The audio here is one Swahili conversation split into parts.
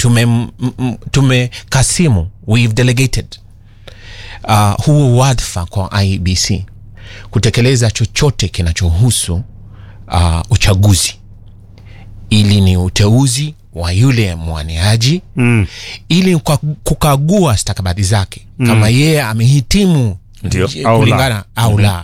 tume tumekasimu we've delegated uh, huu wadhifa kwa IEBC kutekeleza chochote kinachohusu uh, uchaguzi ili ni uteuzi wa yule mwaniaji Mm. ili kwa kukagua stakabadhi zake mm. kama yeye amehitimu Ndio, je- au la. kulingana au la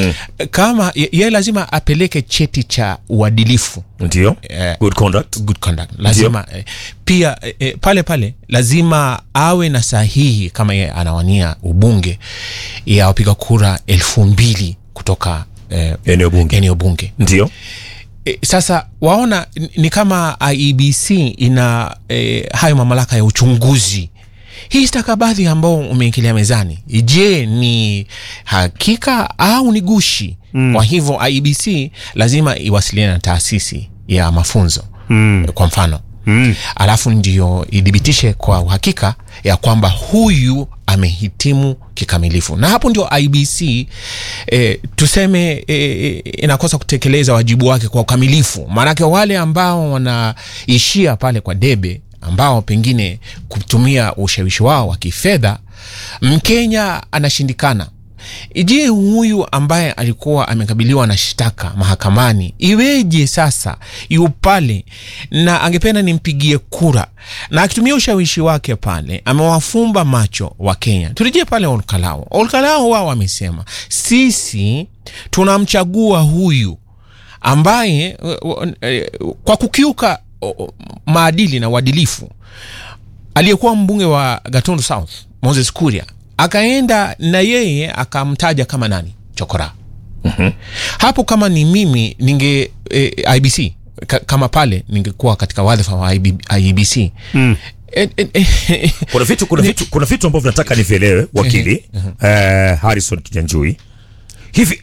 kama ye- yeye lazima apeleke cheti cha uadilifu ndio Eh, good conduct good conduct lazima eh, pia eh, eh, pale pale lazima awe na sahihi kama ye anawania ubunge ya wapiga kura elfu mbili kutoka eh, eneo bunge eneo bunge ndio e, sasa waona ni- ni kama IEBC ina e, hayo mamlaka ya uchunguzi hii stakabadhi ambao umeingilia mezani je ni hakika au ni gushi mm. kwa hivyo IEBC lazima iwasiliane na taasisi ya mafunzo mm. kwa mfano mm. alafu ndio ithibitishe kwa uhakika ya kwamba huyu amehitimu kikamilifu na hapo ndio IBC eh, tuseme eh, inakosa kutekeleza wajibu wake kwa ukamilifu maanake wale ambao wanaishia pale kwa debe ambao pengine kutumia ushawishi wao wa kifedha mkenya anashindikana je huyu ambaye alikuwa amekabiliwa na shtaka mahakamani iweje sasa yu pale na angependa nimpigie kura na akitumia ushawishi wake pale amewafumba macho wa kenya turejee pale olkalao olkalao wao wamesema sisi tunamchagua huyu ambaye uh, uh, eh, kwa kukiuka uh, maadili na uadilifu aliyekuwa mbunge wa gatundu south moses kuria akaenda na yeye akamtaja kama nani chokora mm-hmm. hapo kama ni mimi ninge eh, ibc ka, kama pale ningekuwa katika wadhifa wa IB, ibc mm. eh, eh, eh, kuna vitu kuna vitu kuna vitu ambavyo nataka nivielewe wakili eh, harrison kijanjui hivi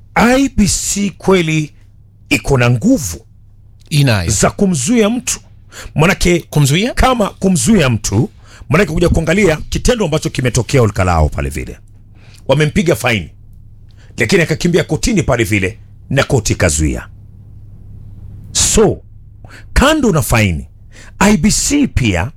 ibc kweli iko na nguvu inayo za kumzuia mtu manake kumzuia kama kumzuia mtu manake kuja kuangalia kitendo ambacho kimetokea ulkalao pale vile wamempiga faini lakini akakimbia kotini pale vile na koti ikazuia so kando na faini ibc pia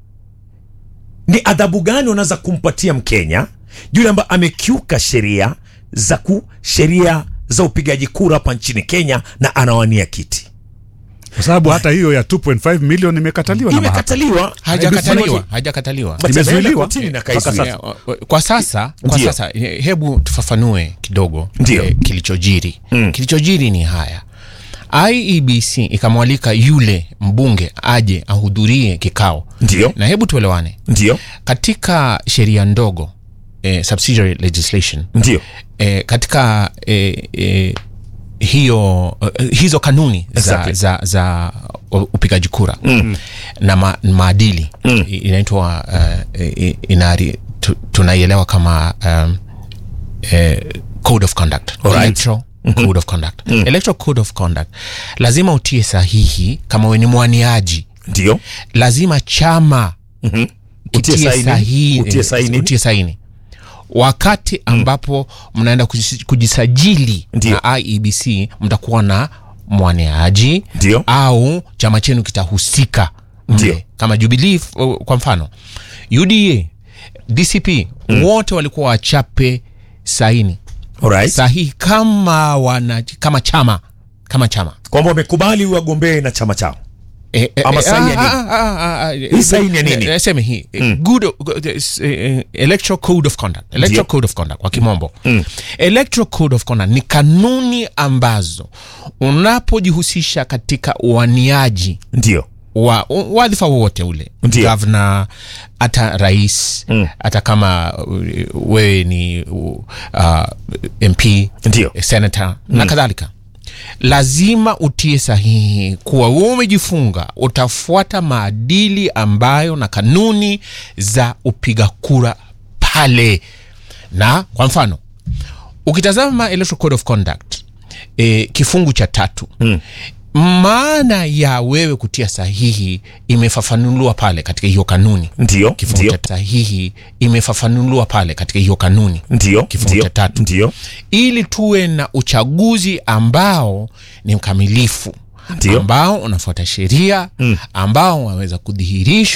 ni adhabu gani wanaweza kumpatia mkenya yule ambaye amekiuka sheria za ku sheria za upigaji kura hapa nchini kenya na anawania kiti kwa sababu hata hiyo ya 2.5 milioni imekataliwa na mahakama imekataliwa hajakataliwa hajakataliwa But ameenda Imezuiliwa. kotini na Mpaka kaizuia. sasa. kwa sasa kwa Ndio. sasa he- hebu tufafanue kidogo Ndio. eh, kilichojiri mm. kilichojiri ni haya iebc ikamwalika yule mbunge aje ahudhurie kikao ndio na hebu tuelewane ndio katika sheria ndogo eh, subsidiary legislation ndio eh, katika eh, eh, hiyo eh, hizo kanuni Exactly. za, za, za u- upigaji kura mm. na ma, maadili mm. inaitwa uh, eh, inari tu, tunaielewa kama um, eh, code of conduct Alright. electoral code of conduct electoral code of conduct lazima utie sahihi kama we ni mwaniaji ndio lazima chama Utie utie saini. sahihi- Utie saini. utie saini wakati ambapo mnaenda kujis- kujisajili Ndio. na iebc mtakuwa na mwaneaji Ndio. au chama chenu kitahusika mle. Ndio. kama jubilii f- kwa mfano uda dcp wote walikuwa wachape saini Alright. sahihi kama wana kama chama kama chama kwamba wamekubali wagombee na chama chao Eh, eh, Ama eh, saini ya ah, nini? ah, ah, ah, Hii saini ya nini? eh, eh, seme hii eh, good good, eh, s- eh, electoral code of conduct electoral Ndio. code of conduct kwa kimombo electoral code of conduct ni kanuni ambazo unapojihusisha katika uaniaji ndio wa u- wadhifa wowote ule Ndio. gavana hata rais hata kama uh, wewe ni uh, mp Ndio. senator na kadhalika lazima utie sahihi kuwa wewe umejifunga utafuata maadili ambayo na kanuni za upiga kura pale na kwa mfano ukitazama electoral code of conduct e, kifungu cha tatu mm. maana ya wewe kutia sahihi imefafanuliwa pale katika hiyo kanuni ndio kifungu ndio cha sahihi imefafanuliwa pale katika hiyo kanuni ndio kifungu ndio cha tatu. ndio ili tuwe na uchaguzi ambao ni mkamilifu Ndio. ambao unafuata sheria ambao waweza kudhihirishwa